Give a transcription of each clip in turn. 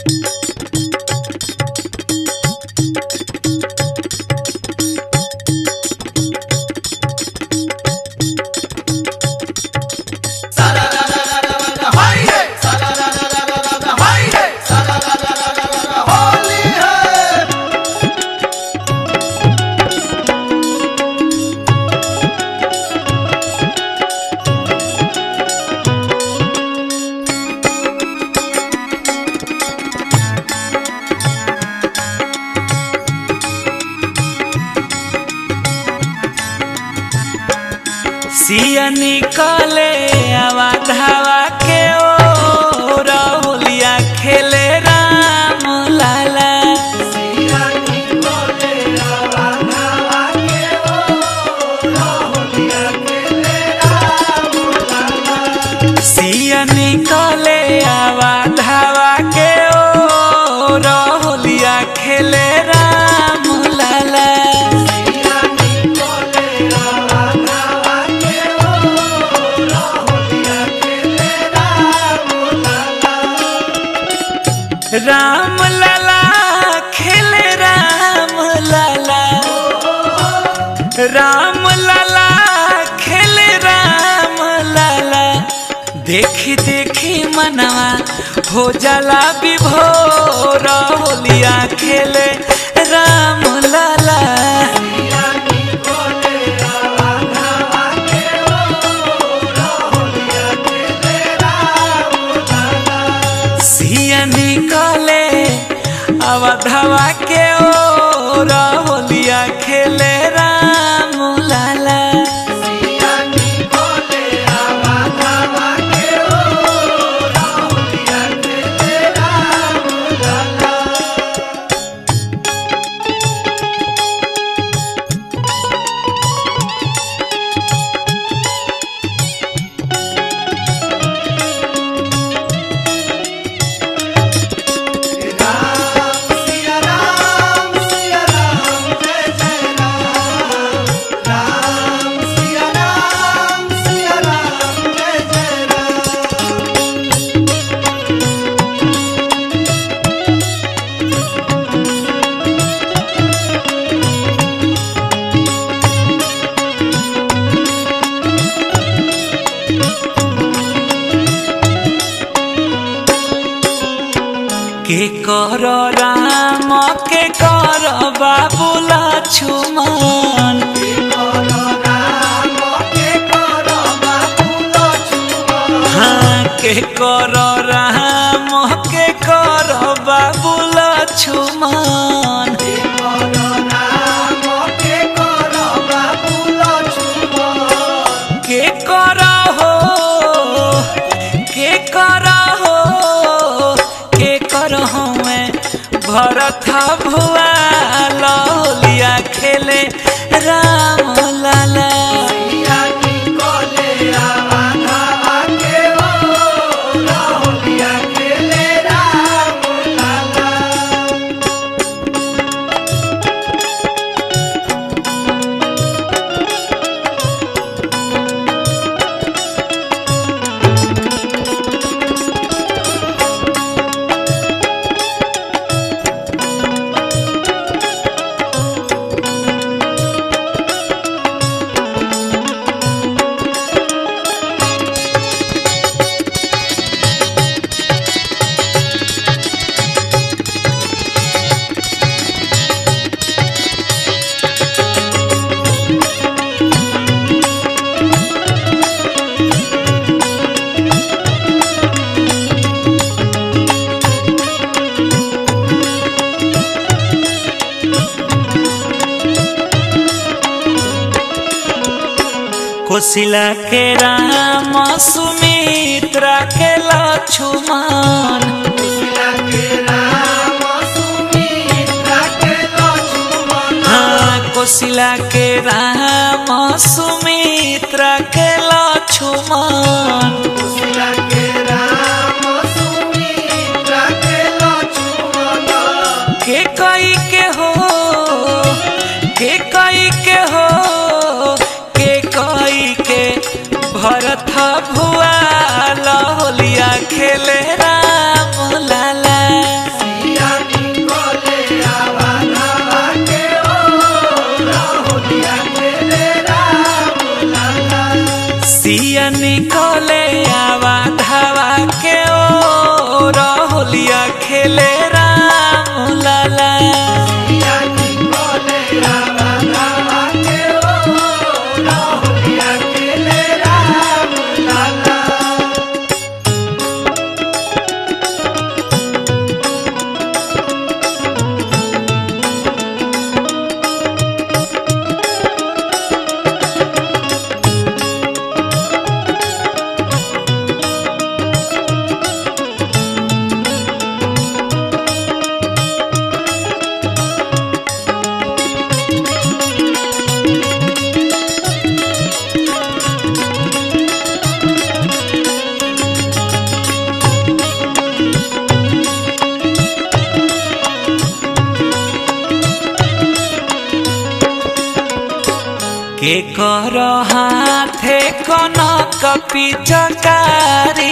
सिया निकले आवा धावा के ओ राहुलिया खेले राम लाला सिया निकले आवा धावा के ओ राहुलिया खेले राम लाला राम लाला खेले राम लाला राम लाला खेले राम लाला देखी देखी मनवा हो जाला विभोर होलिया खेले राम लाला सिया निकले अवधवा के ओ होलिया खेले राम लाला के कर राम के कर बाबू लक्ष्मण हाँ के कर राम के कर बाबू लक्ष्मण के कर हो के कर हो के कर हो मैं भरत भुआ लौलिया खेले राम लाला कोशिला के राम सुमित्रा के लक्ष्मण हाँ कोशिला के राम सुमित्रा के लक्ष्मण के कई के हो के कई के हो के कई के भरत भुआ लहोलिया खेले राम लाला होलिया खेले राम लाला के कर हाथे कनक पिचकारी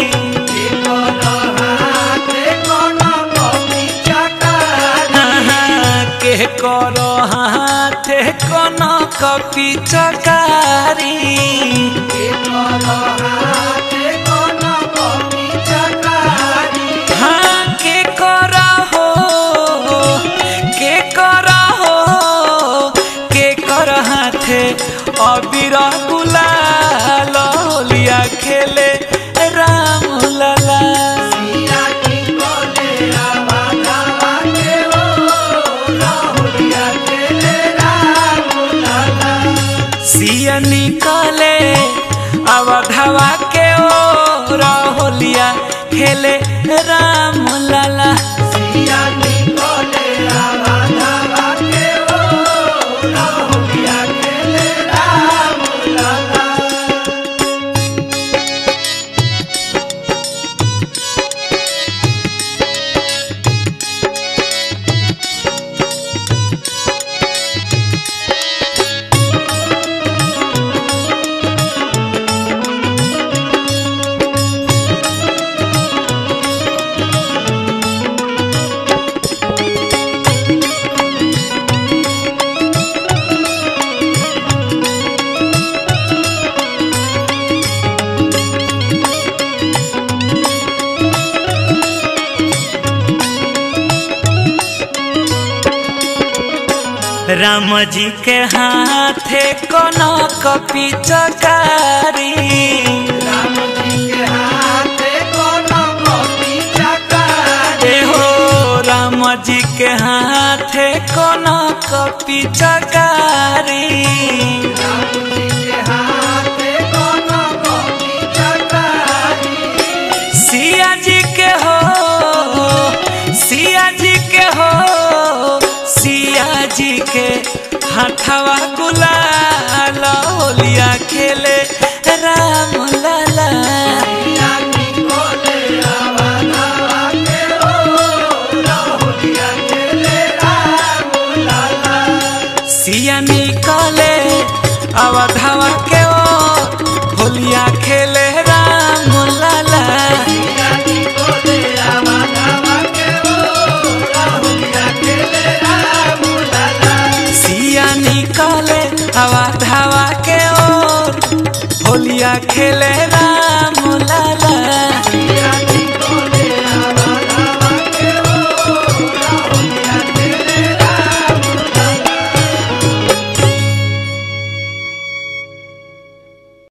के कर हाथे कनक पिचकारी हाँ के कर हो के कर हो के कर हाथे अबीर गुलाल होलिया खेले राम लाला सिया निकले अवधवा के ओ होलिया खेले राम लाला राम जी के हाथे कनक पिचकारी ए हो राम जी के हाथे कनक पिचकारी सिया जी के हो सिया जी के हो सिया जी के हाथवा गुलाल होलिया खेले राम लाला सिया निकले अवधवा के ओ होलिया खेले राम लाला सिया निकले अवधवा के ओर होलिया खेले राम लाला